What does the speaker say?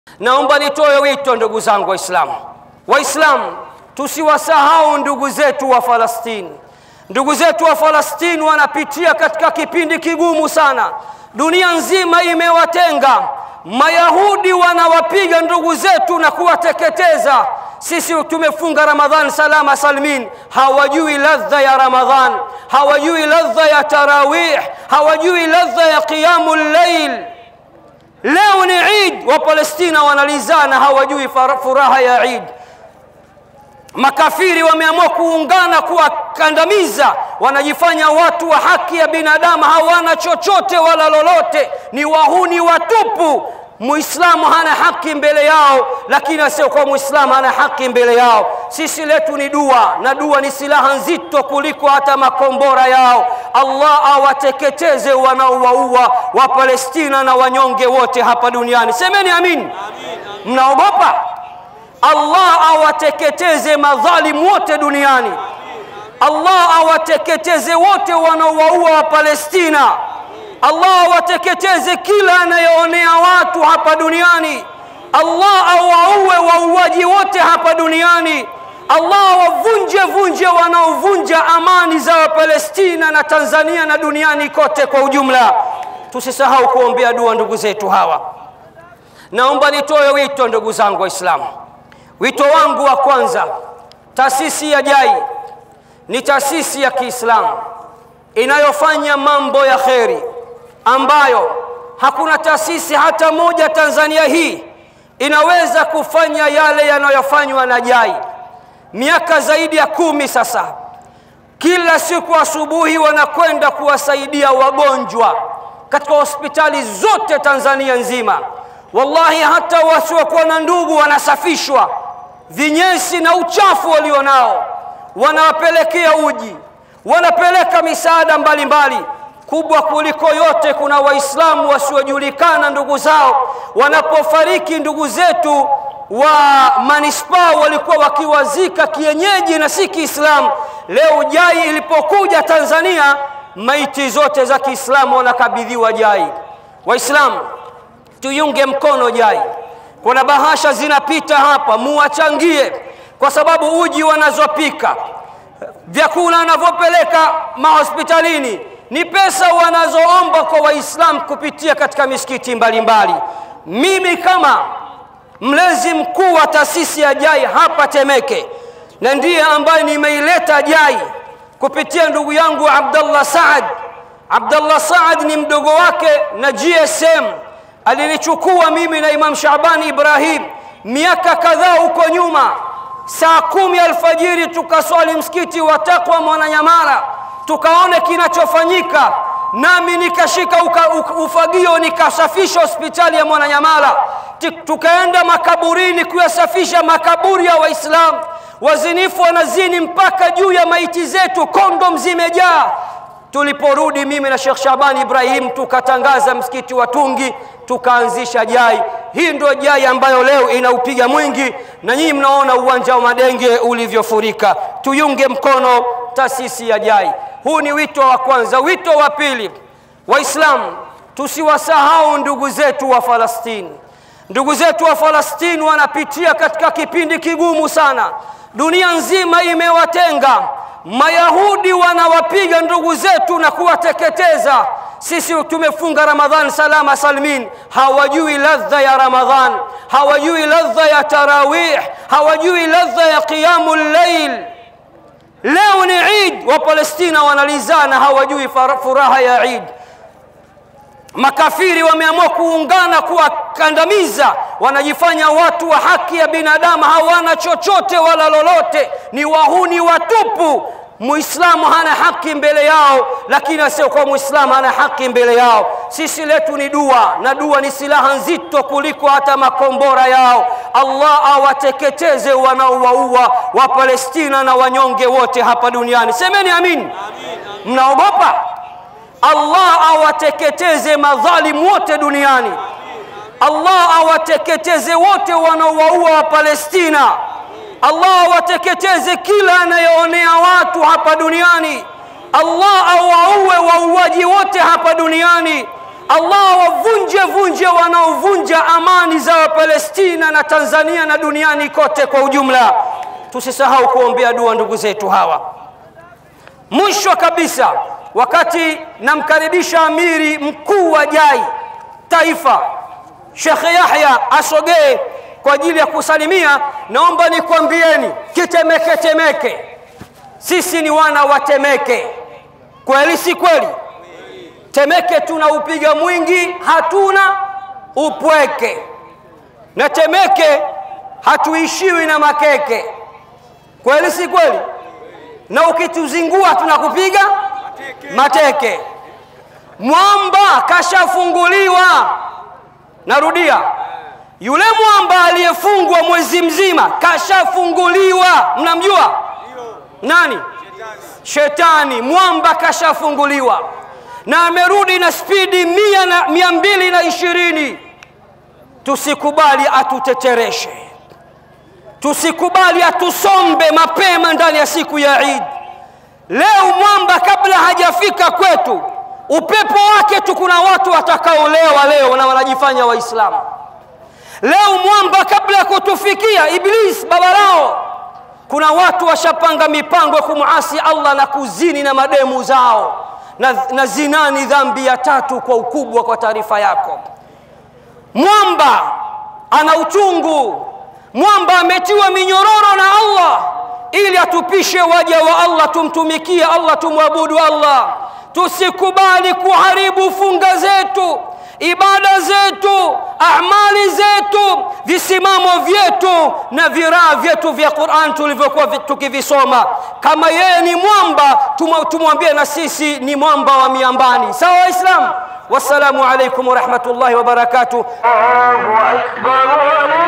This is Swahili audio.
Naomba nitoe wito ndugu zangu Waislamu, Waislamu tusiwasahau ndugu zetu wa Falastini. Ndugu zetu wa Falastini wanapitia katika kipindi kigumu sana, dunia nzima imewatenga. Mayahudi wanawapiga ndugu zetu na kuwateketeza. Sisi tumefunga Ramadhan salama salmin, hawajui ladha ya Ramadhan, hawajui ladha ya tarawih, hawajui ladha ya qiyamul layl. Leo ni Eid, wa Palestina wanalizana, hawajui furaha ya Eid. Makafiri wameamua kuungana kuwakandamiza, wanajifanya watu wa haki ya binadamu, hawana chochote wala lolote, ni wahuni watupu. Muislamu hana haki mbele yao, lakini asiokuwa Muislamu hana haki mbele yao. Sisi letu ni dua, na dua ni silaha nzito kuliko hata makombora yao. Allah awateketeze wanaowaua wa Palestina na wanyonge wote hapa duniani. Semeni amin, amin. Mnaogopa? Allah awateketeze madhalimu wote duniani. Allah awateketeze wote wanaowaua wa Palestina. Allah awateketeze kila anayeonea watu hapa duniani. Allah awaue wauaji wote hapa duniani. Allah wavunje vunje wanaovunja amani za Wapalestina na Tanzania na duniani kote kwa ujumla. Tusisahau kuombea dua ndugu zetu hawa. Naomba nitoe wito ndugu zangu Waislamu. Wito wangu wa kwanza, taasisi ya JAI ni taasisi ya Kiislamu inayofanya mambo ya kheri ambayo hakuna taasisi hata moja Tanzania hii inaweza kufanya yale yanayofanywa na JAI. Miaka zaidi ya kumi sasa, kila siku asubuhi wanakwenda kuwasaidia wagonjwa katika hospitali zote Tanzania nzima. Wallahi, hata wasiokuwa na ndugu wanasafishwa vinyesi na uchafu walionao, wanawapelekea uji, wanapeleka misaada mbalimbali mbali. Kubwa kuliko yote, kuna Waislamu wasiojulikana ndugu zao wanapofariki. Ndugu zetu wa manispaa walikuwa wakiwazika kienyeji na si Kiislamu. Leo JAI ilipokuja Tanzania, maiti zote za Kiislamu wanakabidhiwa JAI. Waislamu tuyunge mkono JAI. Kuna bahasha zinapita hapa, muwachangie, kwa sababu uji wanazopika, vyakula wanavyopeleka mahospitalini ni pesa wanazoomba kwa Waislamu kupitia katika misikiti mbalimbali. Mimi kama mlezi mkuu wa taasisi ya JAI hapa Temeke, na ndiye ambaye nimeileta JAI kupitia ndugu yangu Abdallah Saad. Abdallah Saad ni mdogo wake na GSM alinichukua mimi na Imam Shabani Ibrahim miaka kadhaa huko nyuma, saa kumi alfajiri tukaswali msikiti wa Taqwa Mwananyamala, tukaone kinachofanyika, nami nikashika uka, uka, ufagio nikasafisha hospitali ya Mwananyamala. Tukaenda makaburini kuyasafisha makaburi ya Waislamu. Wazinifu wanazini mpaka juu ya maiti zetu, kondom zimejaa. Tuliporudi mimi na Sheikh Shabani Ibrahim tukatangaza msikiti wa Tungi, tukaanzisha JAI. Hii ndio JAI ambayo leo inaupiga mwingi, na nyinyi mnaona uwanja wa Madenge ulivyofurika. Tuyunge mkono taasisi ya JAI. Huu ni wito wa kwanza. Wito wa pili, Waislamu tusiwasahau ndugu zetu wa Falastini. Ndugu zetu wa Falastini wanapitia katika kipindi kigumu sana, dunia nzima imewatenga. Mayahudi wanawapiga ndugu zetu na kuwateketeza. Sisi tumefunga Ramadhan salama salmin, hawajui ladha ya Ramadhan, hawajui ladha ya tarawih, hawajui ladha ya qiyamul layl. Leo ni Eid, wa Palestina wanalizana, hawajui furaha ya Eid. Makafiri wameamua kuungana kuwakandamiza, wanajifanya watu wa haki ya binadamu, hawana chochote wala lolote, ni wahuni watupu. Muislamu hana haki mbele yao, lakini asiokuwa Muislamu hana haki mbele yao. Sisi letu ni dua, na dua ni silaha nzito kuliko hata makombora yao. Allah awateketeze wanaowaua wa Palestina na wanyonge wote hapa duniani. Semeni amin, amin. Mnaogopa? Allah awateketeze madhalimu wote duniani. Allah awateketeze wote wanaowaua wa Palestina. Allah awateketeze kila anayeonea watu hapa duniani. Allah awaue wauaji wote hapa duniani. Allah wavunje vunje wanaovunja amani za Wapalestina na Tanzania na duniani kote kwa ujumla. Tusisahau kuombea dua ndugu zetu hawa. Mwisho kabisa, wakati namkaribisha amiri mkuu wa JAI taifa Sheikh Yahya asogee kwa ajili ya kusalimia, naomba nikwambieni kitemeke temeke, sisi ni wana wa Temeke, kweli si kweli? Temeke tunaupiga mwingi, hatuna upweke, na Temeke hatuishiwi na makeke, kweli si kweli? Na ukituzingua tunakupiga mateke. Mwamba kashafunguliwa, narudia, yule mwamba aliyefungwa mwezi mzima kashafunguliwa. Mnamjua nani? Shetani. Mwamba kashafunguliwa na amerudi na spidi mia, na, mia mbili na ishirini. Tusikubali atutetereshe, tusikubali atusombe mapema ndani ya siku ya Eid. Leo mwamba kabla hajafika kwetu, upepo wake tu, kuna watu watakaolewa leo na wanajifanya Waislamu. Leo mwamba kabla ya kutufikia, Iblis baba lao, kuna watu washapanga mipango ya kumuasi Allah na kuzini na mademu zao na, na zina ni dhambi ya tatu kwa ukubwa. Kwa taarifa yako, mwamba ana uchungu. Mwamba ametiwa minyororo na Allah ili atupishe waja wa Allah, tumtumikie Allah, tumwabudu Allah. Tusikubali kuharibu funga zetu, ibada zetu, amali zetu, visimamo vyetu na viraa vyetu vya Qur'an tulivyokuwa tukivisoma. Kama yeye ni mwamba, tumwambie na sisi ni mwamba wa miambani. Sawa Waislamu? Wassalamu alaikum warahmatullahi wabarakatuh. الله أكبر